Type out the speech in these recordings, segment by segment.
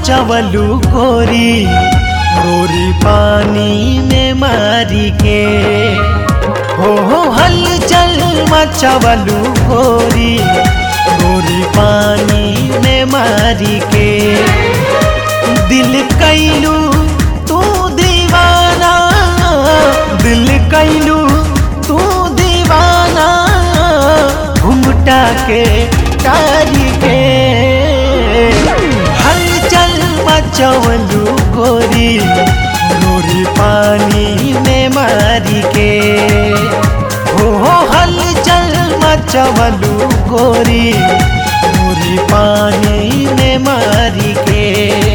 मचवलू गोरी गोरी पानी में मारी के हो हो हलचल मचवलू गोरी गोरी पानी में मारी के दिल कैलू तू दीवाना दिल कैलू तू दीवाना घुमटा के तारी के हलचल मचवलू गोरी गोरी पानी में मारी के हो हो हलचल मचवलू गोरी गोरी पानी में मारी के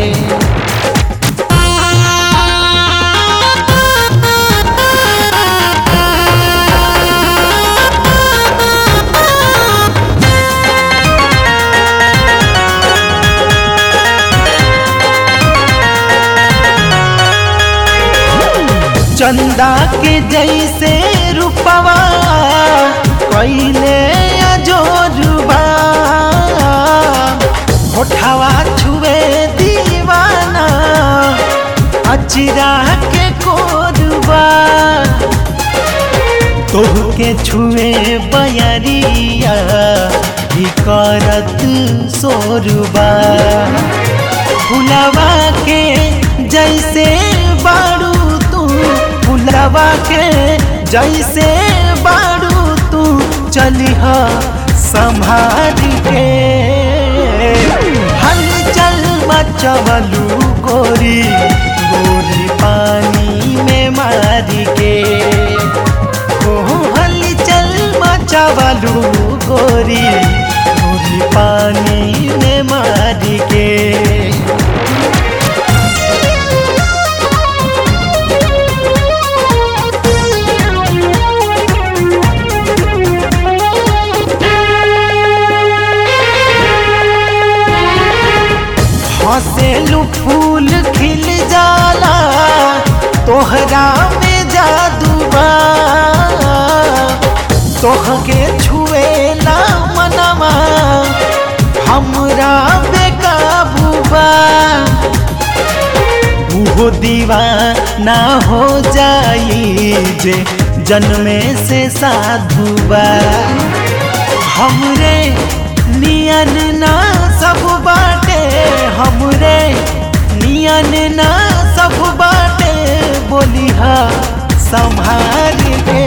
चंदा के जैसे रूपवा कैले अजोरुबा होठवा छुए दीवाना अचिरा के कोरुबा तोह के छुए बयरिया ही करत सोरुबा फुलवा के जैसे बारू तू फुलवा के जैसे बारू तू चलिह संभाल के हलचल मचवलू गोरी गोरी पानी में मारी के ओ हलचल मचवलू गोरी गोरी पानी में मारी के हंसेलू फूल खिल जाला तोहरा में जादू बा तोहके छुए ना मनवा हमरा बेकाबू बा उहो दीवाना हो जाई जे जन्मे से साधु बा हमरे नियन ना सब बाटे हमरे नियन ना सब बाटे बोलिहा संभाल के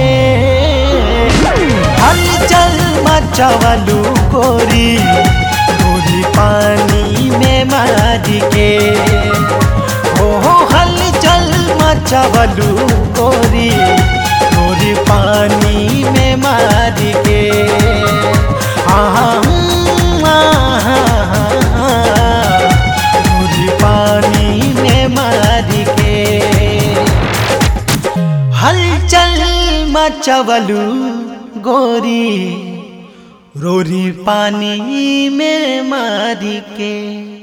हलचल मचवलू गोरी गोरी पानी में मारी के हो हलचल मचवलू गोरी गोरी पानी में मारी के गोरी पानी में मारी के हलचल मचवलू गोरी रोरी पानी में मारी के